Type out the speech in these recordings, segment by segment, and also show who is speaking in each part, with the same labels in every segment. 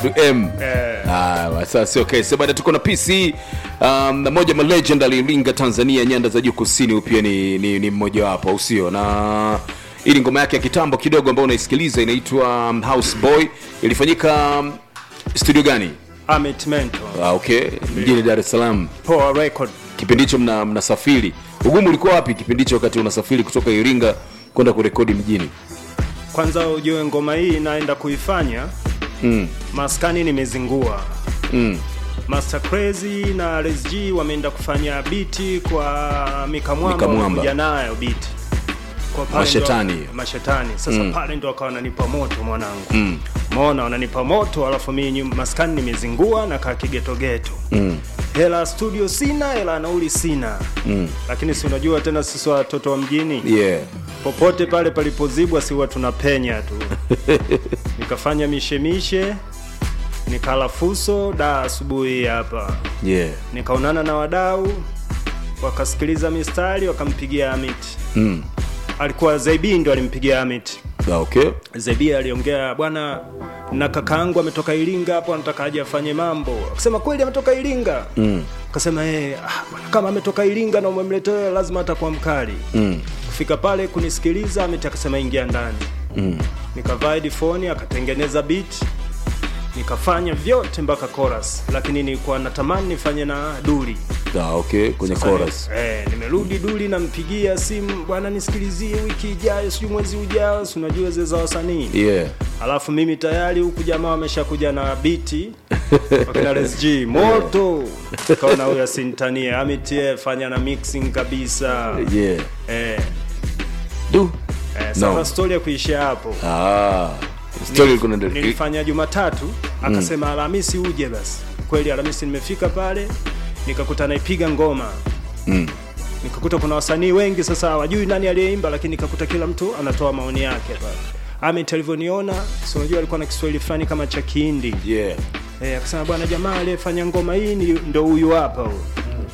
Speaker 1: M.
Speaker 2: Eh.
Speaker 1: Ah, sasa sio kesi bado tuko na PC um, na moja ma legend alilinga Tanzania nyanda za juu kusini huyu pia ni, ni, ni mmoja wapo au sio na ili ngoma yake ya kitambo kidogo ambayo unaisikiliza inaitwa um, House Boy ilifanyika um, studio gani
Speaker 2: Amit Mento.
Speaker 1: ah, okay mjini Dar es Salaam
Speaker 2: Poa Record.
Speaker 1: kipindi hicho mna, mnasafiri ugumu ulikuwa wapi kipindi hicho wakati unasafiri kutoka Iringa kwenda kurekodi mjini
Speaker 2: Kwanza ujue ngoma hii naenda kuifanya
Speaker 1: mm.
Speaker 2: maskani nimezingua.
Speaker 1: Mm.
Speaker 2: Master Crazy na RSG wameenda kufanya biti kwa Mika Mwamba
Speaker 1: Mika Mwamba.
Speaker 2: wamekuja nayo biti. Kwa pale
Speaker 1: Mashetani.
Speaker 2: ndo- mashetani. Sasa pale ndo akawa wananipa moto mwanangu.
Speaker 1: Mm.
Speaker 2: Umeona wananipa moto alafu mimi nyu- maskani nimezingua na kaa kigetogeto.
Speaker 1: Mm.
Speaker 2: Hela studio sina, hela nauli sina.
Speaker 1: Mm.
Speaker 2: Lakini si unajua tena sisi watoto wa mjini
Speaker 1: yeah
Speaker 2: popote pale palipozibwa si huwa tunapenya tu nikafanya mishemishe nikala fuso da asubuhi hapa
Speaker 1: yeah
Speaker 2: nikaonana na wadau wakasikiliza mistari wakampigia amit
Speaker 1: mm.
Speaker 2: alikuwa zebi ndo alimpigia amit
Speaker 1: ah, okay
Speaker 2: zebi aliongea bwana na kakaangu ametoka iringa hapo anataka aje afanye mambo akasema kweli ametoka iringa
Speaker 1: mm.
Speaker 2: akasema hey, ah, bwana, kama ametoka iringa na umemletea lazima atakuwa mkali
Speaker 1: Mm.
Speaker 2: kufika pale kunisikiliza amit akasema ingia ndani
Speaker 1: Mm.
Speaker 2: nikavaa headphone akatengeneza beat nikafanya vyote mpaka chorus lakini nilikuwa natamani nifanye na duli
Speaker 1: Ah, okay kwenye
Speaker 2: Sasa
Speaker 1: chorus
Speaker 2: ni- eh, nimerudi duli nampigia simu bwana nisikilizie wiki ijayo sijui mwezi ujao si unajua zile za wasanii
Speaker 1: yeah
Speaker 2: alafu mimi tayari huku jamaa wameshakuja na biti wakina RSG moto kaona huyo asintanie amitie fanya na mixing kabisa
Speaker 1: yeah
Speaker 2: eh,
Speaker 1: du
Speaker 2: eh, sasa
Speaker 1: No.
Speaker 2: story ya kuishia hapo
Speaker 1: ah story ilikuwa inaendelea
Speaker 2: nilifanya Jumatatu akasema Alhamisi uje basi. Kweli Alhamisi nimefika pale nikakuta naipiga ngoma
Speaker 1: mm.
Speaker 2: nikakuta kuna wasanii wengi sasa hawajui nani aliyeimba, lakini nikakuta kila mtu anatoa maoni yake pale. Amit alivyoniona, si unajua alikuwa na Kiswahili fulani kama cha Kihindi
Speaker 1: yeah
Speaker 2: eh, akasema bwana, jamaa aliyefanya ngoma hii ni ndo huyu hapa huyu.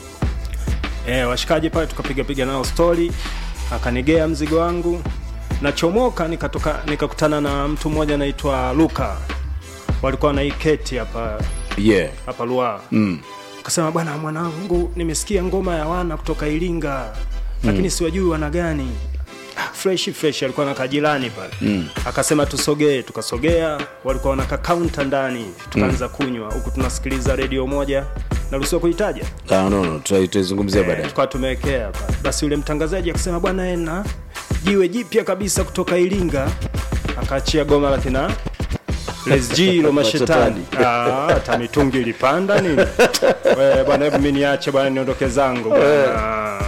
Speaker 2: Eh, washikaji pale tukapiga piga nao story, akanigea mzigo wangu nachomoka nikatoka nikakutana na mtu mmoja anaitwa Luka, walikuwa na hii keti hapa
Speaker 1: yeah
Speaker 2: hapa Lua
Speaker 1: mm.
Speaker 2: akasema bwana, mwanangu, nimesikia ngoma ya wana kutoka Iringa lakini siwajui wana gani. Ah, fresh fresh, alikuwa na kajirani pale
Speaker 1: Mm.
Speaker 2: akasema tusogee, tukasogea, walikuwa wanaka kaunta ndani, tukaanza kunywa huku tunasikiliza redio moja, naruhusiwa kuitaja
Speaker 1: ah, no, no. tuta- tutaizungumzia
Speaker 2: Eh,
Speaker 1: baadaye
Speaker 2: tukawa tumewekea pale. Basi yule mtangazaji akasema bwana, ena jiwe jipya kabisa kutoka Iringa, akaachia goma la kina LSG lo mashetani. Ah, hata mitungi ilipanda nini? Wewe bwana, hebu mimi niache bwana, niondoke zangu bwana.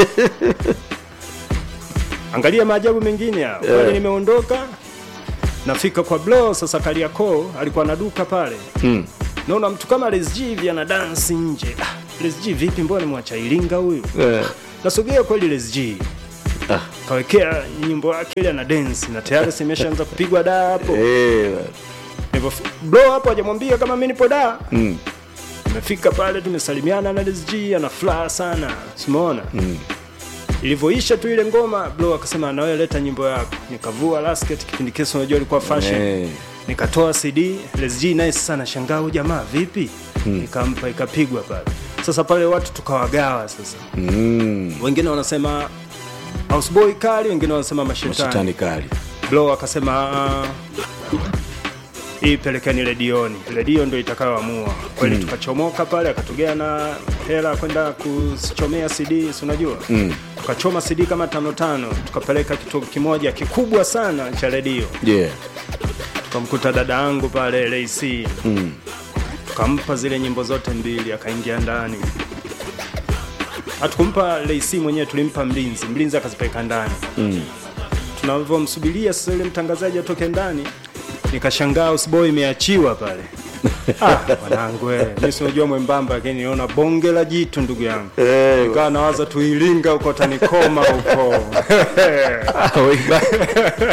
Speaker 2: Angalia maajabu mengine haya. Kweli nimeondoka nafika kwa Blow sasa Kariakoo alikuwa na duka pale
Speaker 1: mm.
Speaker 2: naona mtu kama LSG hivi ana dance nje. Ah, LSG vipi, mbona nimwacha Iringa huyu?
Speaker 1: eh.
Speaker 2: Nasogea kweli LSG
Speaker 1: Ah.
Speaker 2: kawekea nyimbo yake ile ana dance na tayari simeshaanza kupigwa da hapo.
Speaker 1: eh.
Speaker 2: Nilipofi- Blow hapo hajamwambia kama mimi nipo da.
Speaker 1: mm.
Speaker 2: Tumefika pale tumesalimiana na LSG ana furaha sana. Simuona?
Speaker 1: Mm.
Speaker 2: Ilivyoisha tu ile ngoma Blow akasema na wewe leta nyimbo yako. Nikavua lasket kipindi kile unajua ilikuwa fashion.
Speaker 1: Eh.
Speaker 2: nikatoa cd lesg nice sana shangaa huyu jamaa vipi nikampa ikapigwa pale sasa pale watu tukawagawa sasa
Speaker 1: Mm.
Speaker 2: wengine wanasema houseboy kali wengine wanasema mashetani
Speaker 1: mashetani kali
Speaker 2: blow akasema "Ah, hii pelekeni redioni redio ndo itakayoamua kweli tukachomoka pale akatugea na hela kwenda kuchomea cd si unajua
Speaker 1: Mm.
Speaker 2: tukachoma cd kama tano tano tukapeleka kituo kimoja kikubwa sana cha redio
Speaker 1: yeah
Speaker 2: tukamkuta dada yangu pale lac
Speaker 1: mm.
Speaker 2: tukampa zile nyimbo zote mbili akaingia ndani hatukumpa lac mwenyewe tulimpa mlinzi mlinzi akazipeleka ndani
Speaker 1: Mm.
Speaker 2: tunavyomsubiria sasa yule mtangazaji atoke ndani nikashangaa usboy imeachiwa pale ah, mwanangu we, mi sinajua mwembamba lakini niona bonge la jitu ndugu yangu
Speaker 1: Eh.
Speaker 2: nikawa nawaza tuilinga huko tanikoma huko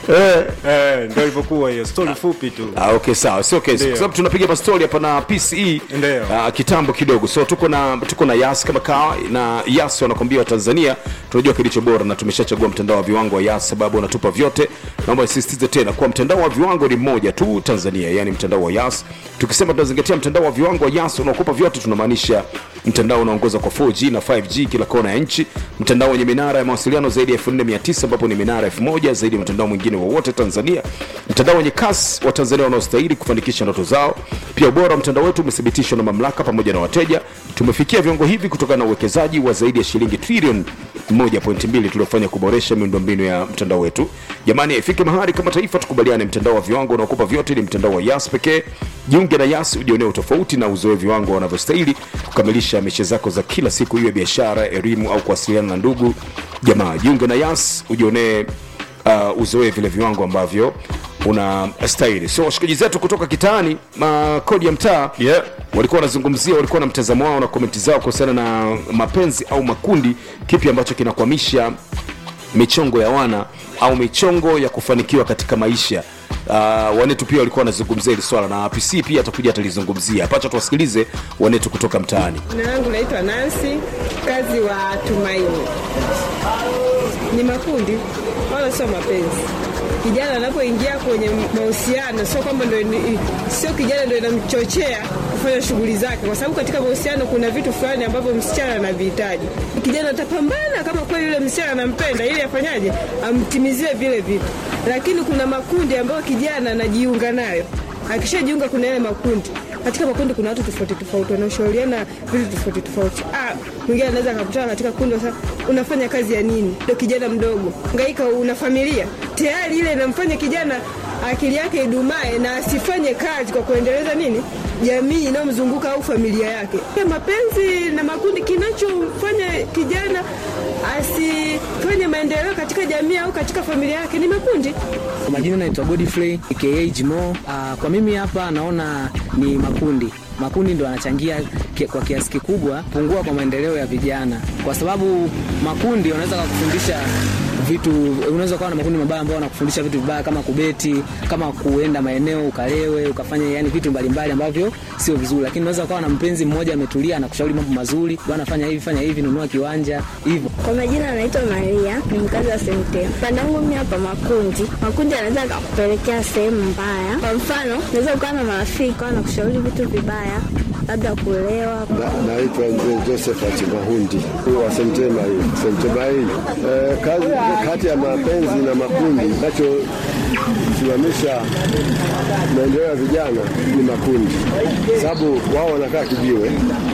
Speaker 2: eh, eh, ndio ilivyokuwa hiyo story fupi tu
Speaker 1: Ah, okay sawa sio kesi
Speaker 2: Ndio.
Speaker 1: kwa sababu tunapiga mastori hapa na PCE
Speaker 2: Ndio.
Speaker 1: uh, kitambo kidogo so tuko na tuko na Yas kama kawa na Yas wanakwambia Watanzania tunajua kilicho bora na tumeshachagua mtandao wa viwango wa Yas sababu unatupa vyote naomba nisisitize tena kwa mtandao wa viwango ni mmoja tu Tanzania yani mtandao wa Yas tukisema tunazingatia mtandao wa viwango wa Yas unaokupa vyote tunamaanisha mtandao unaongoza kwa 4G na 5G kila kona ya nchi mtandao wenye minara ya mawasiliano zaidi ya 4900 ambapo ni minara 1000 zaidi ya mtandao mwingine wowote Tanzania mtandao wenye kasi wa Tanzania wanaostahili kufanikisha ndoto zao pia ubora wa mtandao wetu umethibitishwa na mamlaka pamoja na wateja tumefikia viwango hivi kutokana na uwekezaji wa zaidi ya shilingi trilioni 1.2 tuliofanya kuboresha miundombinu ya mtandao wetu jamani ifike mahali kama taifa tukubaliane mtandao wa viwango unaokupa vyote ni mtandao wa yas pekee jiunge na yas ujionee utofauti na uzoe viwango wanavyostahili kukamilisha mishe zako za kila siku iwe biashara elimu au kuwasiliana na ndugu jamaa jiunge na yas ujionee uh, uzoee vile viwango ambavyo una stahili so washikaji zetu kutoka kitaani makodi ya mtaa
Speaker 2: Yeah.
Speaker 1: walikuwa wanazungumzia walikuwa na mtazamo wao na komenti zao kuhusiana na mapenzi au makundi kipi ambacho kinakwamisha michongo ya wana au michongo ya kufanikiwa katika maisha uh, wanetu pia walikuwa wanazungumzia hili swala na pc pia atakuja atalizungumzia pacha tuwasikilize wanetu kutoka mtaani
Speaker 3: Jina langu naitwa Nancy, kazi wa Tumaini. Ni makundi wala sio mapenzi. Kijana anapoingia kwenye mahusiano, sio kwamba ndio ni- sio kijana ndio inamchochea kufanya shughuli zake, kwa sababu katika mahusiano kuna vitu fulani ambavyo msichana anavihitaji. Kijana atapambana kama kweli yule msichana anampenda, ili afanyaje, amtimizie vile vitu, lakini kuna makundi ambayo kijana anajiunga nayo. Akishajiunga kuna yale makundi katika makundi kuna watu tofauti tofauti wanaoshauriana vitu tofauti tofauti. Ah, mwingine anaweza akakutana katika kundi sasa, unafanya kazi ya nini? Ndio kijana mdogo, ngaika, una familia tayari, ile inamfanya kijana akili yake idumae na asifanye kazi kwa kuendeleza nini jamii inayomzunguka au familia yake. Ya Mapenzi na makundi, kinachomfanya kijana asifanye maendeleo katika jamii au katika familia yake ni makundi.
Speaker 4: Kwa majina naitwa Godfrey aka Jimo. Ah, kwa mimi hapa naona ni makundi makundi ndo yanachangia ki- kwa kiasi kikubwa pungua kwa maendeleo ya vijana, kwa sababu makundi wanaweza kukufundisha vitu, unaweza kuwa na makundi mabaya ambao wanakufundisha vitu vibaya kama kubeti, kama kuenda maeneo ukalewe, ukafanya yani vitu mbalimbali ambavyo sio vizuri, lakini unaweza kuwa na mpenzi mmoja ametulia, anakushauri mambo mazuri, bwana, fanya hivi, fanya hivi, nunua kiwanja hivyo.
Speaker 5: Kwa majina anaitwa Maria, ni mkazi wa Semtema. Upande wangu mimi hapa makundi, makundi yanaweza kakupelekea sehemu mbaya. Kwa mfano, unaweza ukawa na marafiki na kushauri vitu vibaya, labda kulewa.
Speaker 6: Na- Naitwa mzee Josephat Mahundi wa Semtema hii Semtema hii eh, kazi kati ya mapenzi na makundi nachosimamisha maendeleo ya vijana ni makundi, sababu wao wanakaa kijiwe,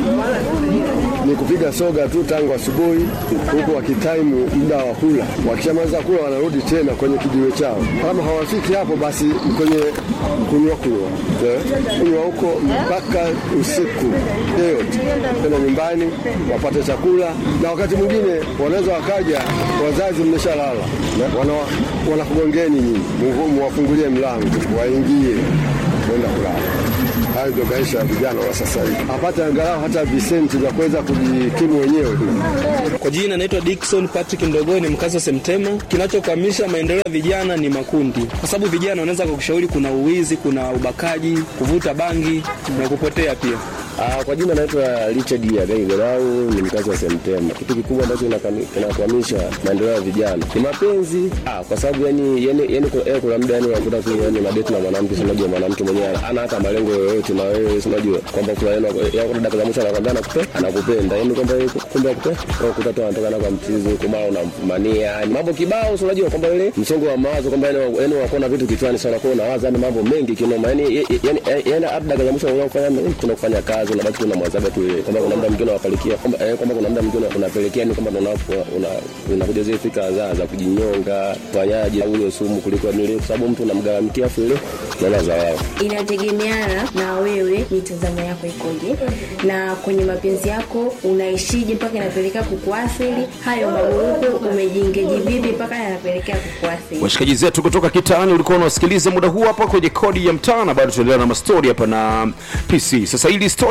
Speaker 6: ni kupiga soga tu tangu asubuhi, huku wakitaimu muda wa kula. Wakishamaliza kula, wanarudi tena kwenye kijiwe chao. Kama hawafiki hapo, basi kwenye kunywa kunywa eh, kunywa huko mpaka usiku yote, tena nyumbani wapate chakula, na wakati mwingine wanaweza wakaja wazazi mmeshalala, na wana- wanakugongeni nyinyi, Mungu muwafungulie mlango waingie kwenda kulala. Hayo ndio maisha ya vijana wa sasa hivi, apate angalau hata visenti vya kuweza kujikimu wenyewe.
Speaker 7: Kwa jina naitwa Dickson Patrick Mdogoi, ni mkazi wa Semtema. Kinachokwamisha maendeleo ya vijana ni makundi, kwa sababu vijana wanaweza kukushauri, kuna uwizi, kuna ubakaji, kuvuta bangi na kupotea pia.
Speaker 8: Ah, kwa jina naitwa Richard Yagai Gorau, ni mkazi wa Semtema. Kitu kikubwa ambacho kinakami- kinakwamisha maendeleo ya vijana ni mapenzi. Ah, kwa sababu yani yani yani kuna, eh, kuna muda yani unakuta tu yani madeti na mwanamke, si unajua mwanamke mwenyewe ana hata malengo yoyote na wewe si unajua kwamba kuna yani ya kuna dakika za mwisho anakwambia anakupe anakupenda. Yani kwamba yeye kumbe akupe au kuta tu anatoka na kwa mchizi huko mara unamfumania. Yani mambo kibao si unajua kwamba ile msongo wa mawazo kwamba yani yani unakuwa na vitu kichwani sana kwa unawaza yani mambo mengi kinoma. Yani yani yani hata dakika za mwisho unafanya kuna kufanya kazi unabaki tu na mwazaga tu ile kwamba kuna muda mwingine unapalikia kwamba eh, kwamba kuna muda mwingine unapelekea ni kwamba una una unakuja zile fikra za za kujinyonga fanyaje au ile sumu kuliko nile kwa sababu mtu unamgaramikia afu ile nala za wao
Speaker 9: inategemeana na wewe mitazamo yako ikoje na kwenye mapenzi yako unaishije mpaka inapelekea kukuathiri hayo maburuku umejiingeji vipi mpaka yanapelekea kukuathiri
Speaker 1: washikaji zetu kutoka kitaani ulikuwa unawasikiliza muda huu hapa kwenye kodi ya mtaa na bado tunaendelea na mastori hapa na pc sasa hili story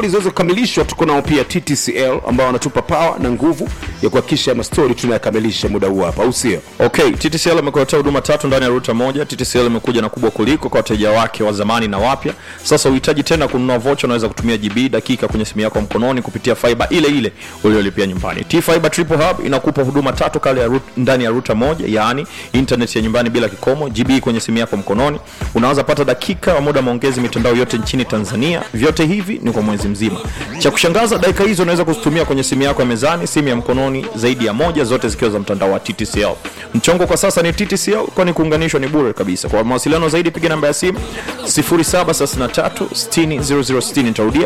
Speaker 1: stori ziweze kukamilishwa tuko nao pia ttcl ambao wanatupa power na nguvu ya kuhakikisha mastori tunayakamilisha muda huu hapa au sio
Speaker 10: okay ttcl imekuletea huduma tatu ndani ya ruta moja ttcl imekuja na kubwa kuliko kwa wateja wake wa zamani na wapya sasa uhitaji tena kununua vocha unaweza kutumia gb dakika kwenye simu yako mkononi kupitia fiber ile ile uliolipia nyumbani t fiber triple hub inakupa huduma tatu kale ya rut, ndani ya ruta moja yaani internet ya nyumbani bila kikomo gb kwenye simu yako mkononi unaweza pata dakika wa muda maongezi mitandao yote nchini tanzania vyote hivi ni kwa mwezi mzima cha kushangaza dakika hizo unaweza kuzitumia kwenye simu yako ya mezani simu ya mkononi zaidi ya moja zote zikiwa za mtandao wa ttcl mchongo kwa sasa ni ttcl kwani kuunganishwa ni bure kabisa kwa mawasiliano zaidi piga namba ya simu 733 nitarudia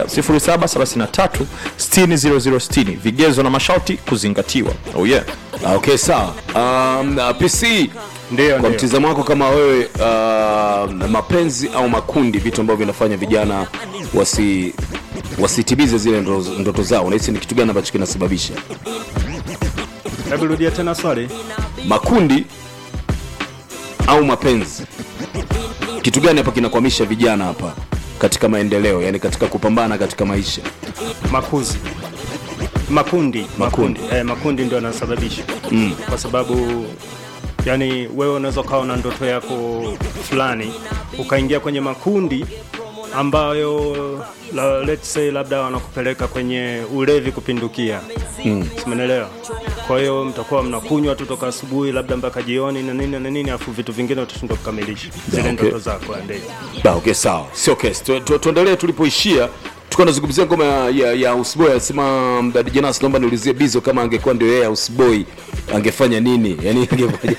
Speaker 10: 733 vigezo na masharti kuzingatiwa oh yeah.
Speaker 1: Ah, okay sawa um, uh, pc
Speaker 2: Ndio,
Speaker 1: kwa
Speaker 2: ndio.
Speaker 1: mtizamo wako kama wewe uh, mapenzi au makundi vitu ambavyo vinafanya vijana wasi wasitimize zile ndoto, ndoto zao unahisi ni kitu gani ambacho kinasababisha
Speaker 2: hebu rudia tena swali
Speaker 1: makundi au mapenzi kitu gani hapa kinakwamisha vijana hapa katika maendeleo yani katika kupambana katika maisha
Speaker 2: makuzi makundi
Speaker 1: Makundi.
Speaker 2: eh, makundi ndio yanasababisha mm. kwa sababu yani wewe unaweza ukawa na ndoto yako fulani ukaingia kwenye makundi ambayo la, let's say labda wanakupeleka kwenye ulevi kupindukia mm. simenelewa kwa hiyo mtakuwa mnakunywa tu toka asubuhi labda mpaka jioni na nini na nini afu vitu vingine utashindwa kukamilisha zile
Speaker 1: okay.
Speaker 2: ndoto zako ndio
Speaker 1: Ba, okay sawa sio kesi Tu- tu- tuendelee tulipoishia tulikuwa nazungumzia ngoma ya, ya, ya usboy anasema mdadi jenas naomba niulizie bizo kama angekuwa ndio yeye usboy angefanya nini yani angefanya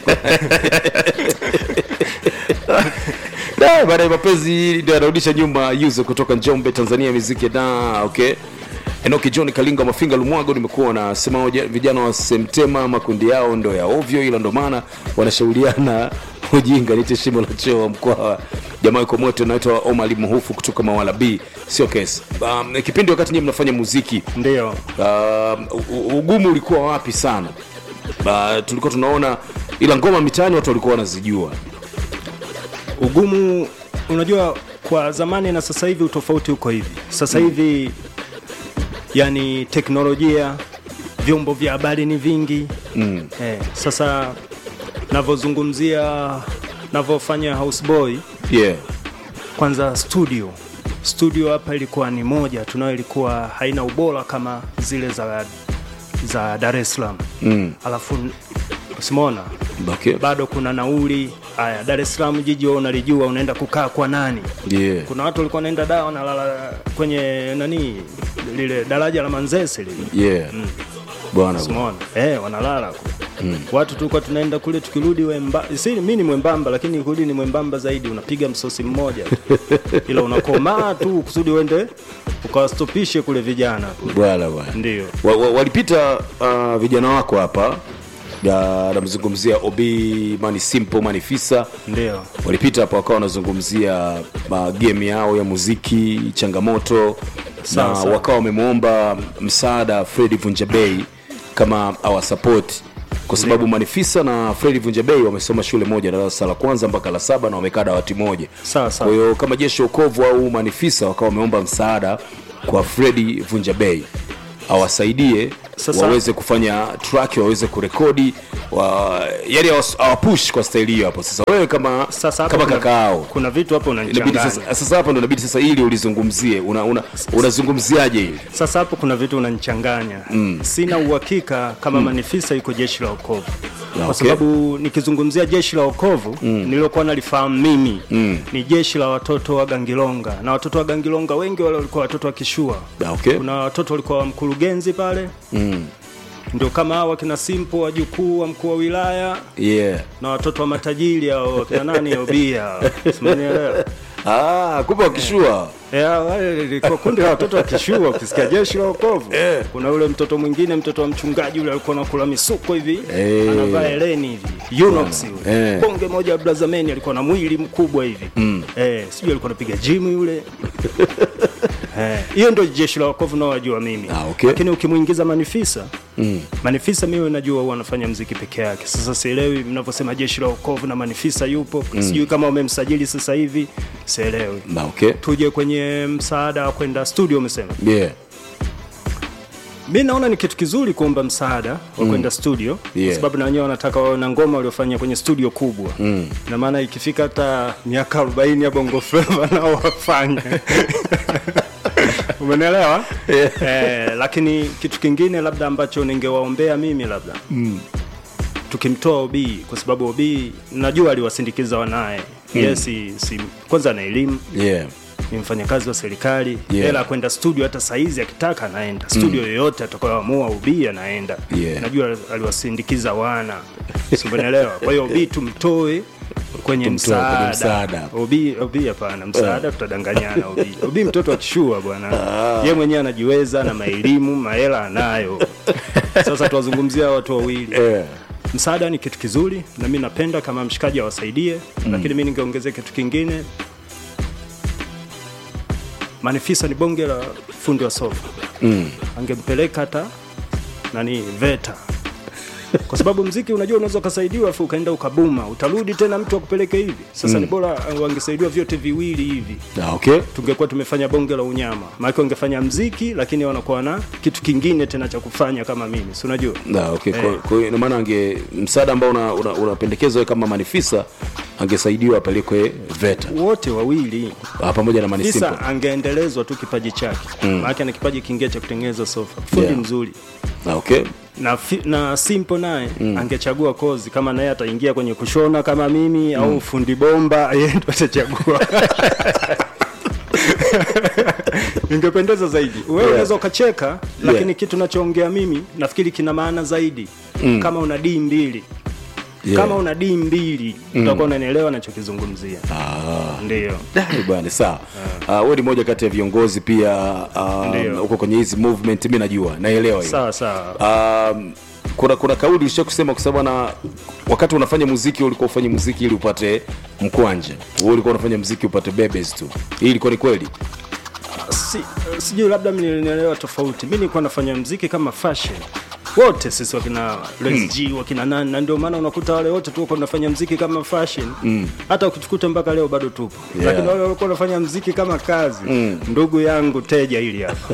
Speaker 1: Da, baada ya mapenzi ndio anarudisha nyuma yuzo kutoka njombe tanzania miziki da okay enoki john kalinga mafinga lumwago nimekuwa nasema hoja- vijana wa semtema makundi yao ndo ya ovyo ila ndo maana wanashauriana ujinga nite shimo la choo wa mkoa jamaa yuko moto naitwa omali muhufu kutoka mawala b sio kesi um, kipindi wakati nyie mnafanya muziki
Speaker 2: ndio
Speaker 1: um, u- ugumu ulikuwa wapi sana uh, tulikuwa tunaona ila ngoma mitaani watu walikuwa wanazijua
Speaker 2: ugumu unajua kwa zamani na sasa hivi utofauti uko hivi sasa hivi yani teknolojia vyombo vya habari ni vingi mm. eh, sasa navyozungumzia navyofanya houseboy
Speaker 1: yeah
Speaker 2: kwanza studio studio hapa ilikuwa ni moja tunayo ilikuwa haina ubora kama zile za za dar es salaam mm. alafu simona
Speaker 1: okay.
Speaker 2: bado kuna nauli haya dar es salaam jiji wewe unalijua unaenda kukaa kwa nani
Speaker 1: yeah.
Speaker 2: kuna watu walikuwa wanaenda da wanalala kwenye nani lile daraja la manzese lile
Speaker 1: yeah. bwana bwana.
Speaker 2: Simona eh, wanalala kule mm. watu tulikuwa tunaenda kule tukirudi wemba si mi ni mwembamba lakini kurudi ni mwembamba zaidi unapiga msosi mmoja ila unakomaa tu kusudi uende ukawastopishe kule vijana kule
Speaker 1: bwana bwana
Speaker 2: ndio
Speaker 1: wa, wa, walipita uh, vijana wako hapa Ya, namzungumzia ob mani simple manifisa
Speaker 2: ndio
Speaker 1: walipita hapa wakawa wanazungumzia uh, game yao ya muziki changamoto
Speaker 2: Sawa,
Speaker 1: na
Speaker 2: sawa.
Speaker 1: wakawa wamemwomba msaada fredi vunjabei kama awasapoti kwa sababu manifisa na fredi vunjabei wamesoma shule moja darasa la kwanza mpaka la saba na wamekaa dawati moja
Speaker 2: Sawa, sawa.
Speaker 1: kwa hiyo kama jeshi okovu au manifisa wakawa wameomba msaada kwa fredi vunjabei awasaidie
Speaker 2: Sasa-
Speaker 1: waweze kufanya track waweze kurekodi wa, yani awas- awapush kwa staili hiyo hapo sasa wewe kama
Speaker 2: sasa hapo
Speaker 1: kama
Speaker 2: kuna-
Speaker 1: kakaao
Speaker 2: kuna vitu hapo
Speaker 1: inabidi
Speaker 2: unanichanganya
Speaker 1: sasa, sasa hapa ndo inabidi sasa ili ulizungumzie una, una, unazungumziaje hili
Speaker 2: sasa hapo kuna vitu unanichanganya mm. sina uhakika kama mm. manifisa iko jeshi la okovu kwa
Speaker 1: okay.
Speaker 2: sababu nikizungumzia jeshi la okovu mm. niliokuwa nalifahamu mimi mm. ni jeshi la watoto wa gangilonga na watoto wa gangilonga wengi wale walikuwa watoto wa kishua
Speaker 1: Ah, okay.
Speaker 2: kuna watoto walikuwa wa mkurugenzi pale
Speaker 1: mm.
Speaker 2: ndio kama hao wakina simpo wajukuu wa mkuu wa wilaya
Speaker 1: yeah.
Speaker 2: na watoto wa matajiri au wakina nani obia simanielewa
Speaker 1: ah, kumbe wakishua
Speaker 2: Yeah, wale lilikuwa kundi la watoto wa kishua ukisikia jeshi la wokovu
Speaker 1: Eh.
Speaker 2: kuna yule mtoto mwingine mtoto wa mchungaji yule alikuwa anakula misuko hivi
Speaker 1: Eh.
Speaker 2: anavaa eleni hivi Unox yule
Speaker 1: Eh.
Speaker 2: bonge moja ya blazameni alikuwa na mwili mkubwa hivi mm. eh, sijui alikuwa anapiga gym yule Eh, hiyo ndio jeshi la wokovu naowajua mimi
Speaker 1: Ah, okay.
Speaker 2: lakini ukimwingiza manifisa
Speaker 1: Mm.
Speaker 2: manifisa mimi najua huwa anafanya mziki peke yake sasa sielewi mnavyosema jeshi la wokovu na manifisa yupo
Speaker 1: Mm.
Speaker 2: sijui kama umemsajili sasa hivi sielewi
Speaker 1: Na okay.
Speaker 2: tuje kwenye msaada wa kwenda studio umesema
Speaker 1: Yeah.
Speaker 2: mi naona ni kitu kizuri kuomba msaada wa
Speaker 1: Mm.
Speaker 2: kwenda studio
Speaker 1: Yeah.
Speaker 2: kwa sababu na wenyewe wanataka wawe na ngoma waliofanya kwenye studio kubwa
Speaker 1: Mm.
Speaker 2: na maana ikifika hata miaka 40 ya bongo flava nao wafanye umenelewa eh, lakini kitu kingine labda ambacho ningewaombea mimi labda
Speaker 1: Mm.
Speaker 2: tukimtoa obii kwa sababu obii najua aliwasindikiza wanaye
Speaker 1: Mm.
Speaker 2: yes, si, si, kwanza ana elimu
Speaker 1: Yeah.
Speaker 2: ni mfanyakazi wa serikali
Speaker 1: Yeah.
Speaker 2: hela ya kwenda studio hata saizi akitaka anaenda studio
Speaker 1: Mm.
Speaker 2: yoyote atakayoamua ubii anaenda
Speaker 1: Yeah.
Speaker 2: najua aliwasindikiza wana simenelewa kwa hiyo obii tumtoe kwenye
Speaker 1: Tumtoe kwenye
Speaker 2: msaada
Speaker 1: msaada.
Speaker 2: obii obii hapana msaada tutadanganyana obii obii mtoto akishua bwana ye mwenyewe anajiweza na maelimu mahela anayo sasa tuwazungumzia watu wawili
Speaker 1: Yeah.
Speaker 2: msaada ni kitu kizuri na mi napenda kama mshikaji awasaidie mm. lakini mi ningeongezea kitu kingine manifisa ni bonge la fundi wa sofa
Speaker 1: Mm.
Speaker 2: angempeleka hata nani veta kwa sababu mziki unajua unaweza ukasaidiwa afu ukaenda ukabuma utarudi tena mtu akupeleke hivi sasa
Speaker 1: Mm.
Speaker 2: ni bora uh, wangesaidiwa vyote viwili hivi
Speaker 1: Na okay.
Speaker 2: tungekuwa tumefanya bonge la unyama maake wangefanya mziki lakini wanakuwa na kitu kingine tena cha kufanya kama mimi si unajua
Speaker 1: Na okay.
Speaker 2: Eh.
Speaker 1: Kwa, kwa hiyo ina maana ange msaada ambao unapendekezwa una, unapendekezwa wewe kama manifisa angesaidiwa apelekwe VETA
Speaker 2: wote wawili
Speaker 1: Ah, pamoja na
Speaker 2: Fisa
Speaker 1: manisimple.
Speaker 2: angeendelezwa tu kipaji chake
Speaker 1: Mm.
Speaker 2: mm. maanake ana kipaji kingine cha kutengeneza sofa fundi
Speaker 1: Yeah.
Speaker 2: mzuri
Speaker 1: Na okay.
Speaker 2: na, fi, na simple naye mm. angechagua kozi kama naye ataingia kwenye kushona kama mimi mm. au fundi bomba yeye ndo atachagua ingependeza zaidi wewe
Speaker 1: Yeah.
Speaker 2: unaweza ukacheka lakini
Speaker 1: Yeah.
Speaker 2: kitu nachoongea mimi nafikiri kina maana zaidi
Speaker 1: Mm.
Speaker 2: kama una dii mbili
Speaker 1: Yeah.
Speaker 2: kama una dii mbili
Speaker 1: Mm.
Speaker 2: utakuwa unanielewa nachokizungumzia
Speaker 1: Ah.
Speaker 2: ndio
Speaker 1: Eh, bwana sawa uh, wewe ni moja kati ya viongozi pia um,
Speaker 2: Ndio.
Speaker 1: huko kwenye hizi movement mi najua naelewa hiyo
Speaker 2: sawa sawa
Speaker 1: um, kuna kuna kauli ulisha kusema kwa sababu na wakati unafanya muziki ulikuwa ufanye muziki ili upate mkwanja wewe ulikuwa unafanya muziki upate bebes tu hii ilikuwa ni kweli
Speaker 2: si, sijui labda mlinielewa tofauti mi nilikuwa nafanya mziki kama fashion wote sisi wakina lesg wakina nani na ndio maana unakuta wale wote tuko tunafanya mziki kama fashion
Speaker 1: Mm.
Speaker 2: hata ukitukuta mpaka leo bado tupo
Speaker 1: Yeah.
Speaker 2: lakini wale walikuwa wanafanya mziki kama kazi
Speaker 1: Mm.
Speaker 2: ndugu yangu teja hili hapa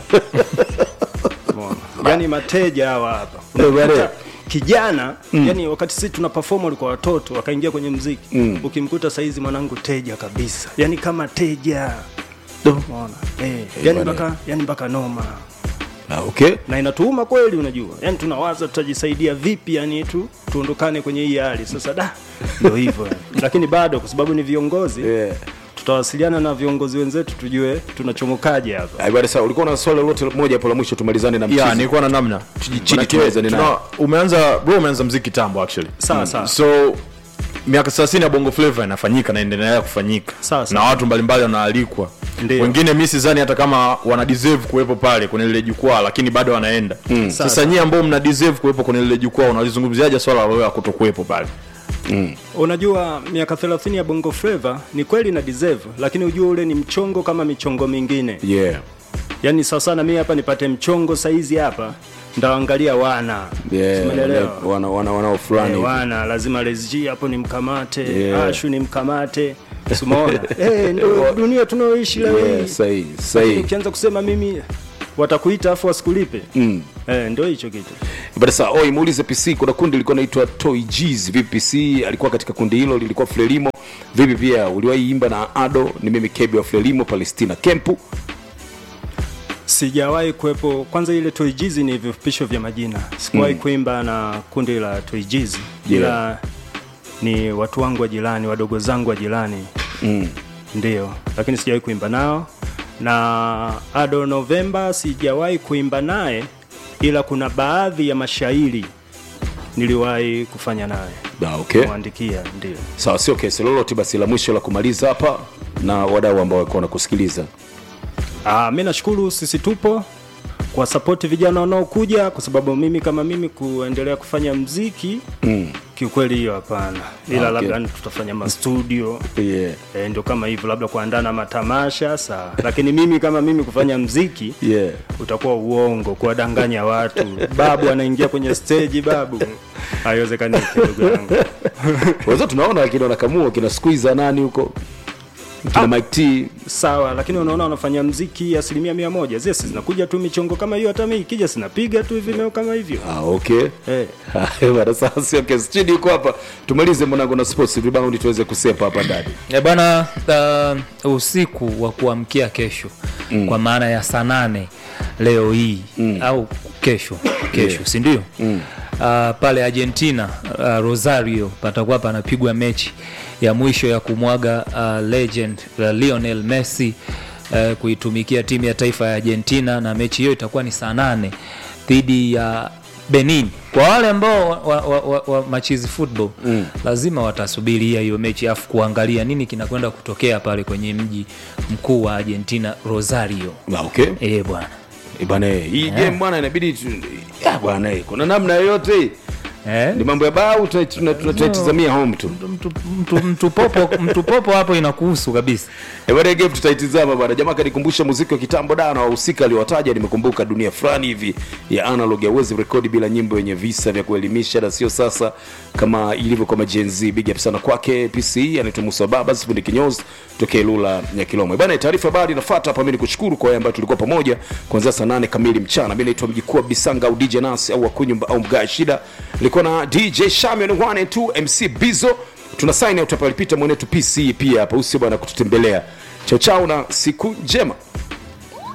Speaker 2: Umeona? yani mateja hawa hapa
Speaker 1: Eh, bwana.
Speaker 2: Unakuta kijana
Speaker 1: Mm.
Speaker 2: yani wakati sisi tuna perform walikuwa watoto wakaingia kwenye mziki
Speaker 1: Mm.
Speaker 2: ukimkuta saizi mwanangu teja kabisa yani kama teja
Speaker 1: Do.
Speaker 2: Umeona? Eh, yani
Speaker 1: bwana.
Speaker 2: mpaka yani mpaka noma
Speaker 1: Ah, okay
Speaker 2: na inatuuma kweli unajua yani tunawaza tutajisaidia vipi yani tu tuondokane kwenye hii hali sasa da ndio hivyo yani. lakini bado kwa sababu ni viongozi
Speaker 1: yeah.
Speaker 2: tutawasiliana na viongozi wenzetu tujue tunachomokaje hapa
Speaker 1: Ah, bwana sawa ulikuwa na swali lolote moja hapo la mwisho tumalizane na
Speaker 10: ya
Speaker 1: mchizi.
Speaker 10: nilikuwa na namna
Speaker 1: chini
Speaker 10: Manake
Speaker 1: tumalizane
Speaker 10: tuna-
Speaker 1: naye.
Speaker 10: umeanza bro umeanza mziki tambo actually
Speaker 2: Sawa, sawa.
Speaker 10: so miaka 30 ya bongo flava inafanyika na inaendelea kufanyika
Speaker 2: Sawa,
Speaker 10: na
Speaker 2: sawa.
Speaker 10: watu mbalimbali wanaalikwa
Speaker 2: Ndio.
Speaker 10: wengine mi sidhani hata kama wana deserve kuwepo pale kwenye lile jukwaa lakini bado wanaenda
Speaker 1: Mm.
Speaker 10: sasa
Speaker 2: Sawa,
Speaker 10: nyie ambao mna deserve kuwepo kwenye lile jukwaa unalizungumziaje swala la wewe kutokuwepo pale
Speaker 1: Mm.
Speaker 2: unajua miaka 30 ya bongo flava ni kweli na deserve lakini ujue ule ni mchongo kama michongo mingine
Speaker 1: yeah
Speaker 2: yani sawa sana mi hapa nipate mchongo saizi hapa ndaangalia wana
Speaker 1: yeah
Speaker 2: Umeelewa?
Speaker 1: wana wana wanao fulani
Speaker 2: Eh,
Speaker 1: hivi.
Speaker 2: wana lazima lesg hapo ni mkamate
Speaker 1: Yeah.
Speaker 2: ashu ni mkamate simaona hey, ndo dunia tunaoishi leo
Speaker 1: yeah
Speaker 2: hii
Speaker 1: sahi
Speaker 2: Lakini
Speaker 1: sahi
Speaker 2: ukianza kusema mimi watakuita afu wasikulipe
Speaker 1: mm.
Speaker 2: eh, ndo hicho kitu
Speaker 1: Bada saa oi muulize PC kuna kundi lilikuwa naitwa Toy G's vipi PC alikuwa katika kundi hilo lilikuwa Frelimo vipi pia uliwahi imba na Ado ni mimi Kebi wa Frelimo Palestina Kempu
Speaker 2: sijawahi kuwepo kwanza ile toijizi ni vifupisho vya majina sikuwahi
Speaker 1: Mm.
Speaker 2: kuimba na kundi la toijizi
Speaker 1: Yeah.
Speaker 2: ila ni watu wangu wa jirani wadogo zangu wa jirani
Speaker 1: mm.
Speaker 2: ndio lakini sijawahi kuimba nao na ado novemba sijawahi kuimba naye ila kuna baadhi ya mashairi niliwahi kufanya naye
Speaker 1: da okay
Speaker 2: kumwandikia ndio
Speaker 1: sawa sio kesi lolote basi la mwisho la kumaliza hapa na wadau ambao walikuwa wanakusikiliza
Speaker 2: Ah, mi nashukuru sisi tupo kwa sapoti vijana wanaokuja kwa sababu mimi kama mimi kuendelea kufanya mziki
Speaker 1: mm.
Speaker 2: kiukweli hiyo hapana ila
Speaker 1: Ah, okay.
Speaker 2: labda tutafanya mastudio
Speaker 1: yeah.
Speaker 2: e, ndio kama hivyo labda kuandaa na matamasha sawa lakini mimi kama mimi kufanya mziki
Speaker 1: Yeah.
Speaker 2: utakuwa uongo kuwadanganya watu babu anaingia kwenye stage babu haiwezekaniki ndugu yangu
Speaker 1: Wazee tunaona kina nakamua kina squeeze nani huko kina Mike T
Speaker 2: sawa lakini unaona wanafanya mziki asilimia mia moja zile si zinakuja tu michongo kama hiyo hata mi ikija sinapiga tu vimeo kama hivyo
Speaker 1: ah, okay
Speaker 2: Eh.
Speaker 1: Haya bana, sasa sio okay. Studio iko hapa, tumalize mwanangu na sports rebound tuweze kusepa hapa ndani.
Speaker 11: E bana uh, usiku wa kuamkia kesho mm. kwa maana ya saa nane leo hii mm. au kesho kesho yeah. sindio mm. uh, pale argentina uh, rosario patakuwa panapigwa mechi ya mwisho ya kumwaga uh, legend uh, lionel messi uh, kuitumikia timu ya taifa ya argentina na mechi hiyo itakuwa ni saa nane dhidi ya benin kwa wale ambao wa, wa, wa, wa, wa machizi football mm. lazima watasubiria hiyo mechi afu kuangalia nini kinakwenda kutokea pale kwenye mji mkuu wa argentina rosario
Speaker 1: Ah, okay.
Speaker 11: e bwana
Speaker 1: Eh, bana, eh, hii game bwana inabidi tu- ya bwana, eh, kuna namna yoyote
Speaker 11: eh?
Speaker 1: ni mambo ya bao tuna- tuna- tuna- tunaitizamia home tu.
Speaker 11: mtu, mtu, mtu, popo, mtu popo hapo inakuhusu kabisa
Speaker 1: Eh, bwana, hii game tutaitizama bwana. Jamaa kanikumbusha muziki wa kitambo da na wahusika aliowataja, nimekumbuka dunia fulani hivi ya analog hauwezi rekodi bila nyimbo yenye visa vya kuelimisha, na sio sasa kama ilivyo kwa Gen Z. Big up sana kwake PCE anaitwa Musa Baba sifundi kinyozi tokee Lula ya Kilomwe bwana. Taarifa habari inafuata hapa. Mimi nikushukuru kwa wale ambao tulikuwa pamoja kuanzia saa nane kamili mchana. Mimi naitwa Mjikuu wa Bisanga au DJ Nasi au Wakunyumba au Mgaa Shida, nilikuwa na DJ Shamion 1 and 2 MC Bizo tuna sign out hapa alipita mwenetu PC pia hapa usio bwana kututembelea chao chao na siku njema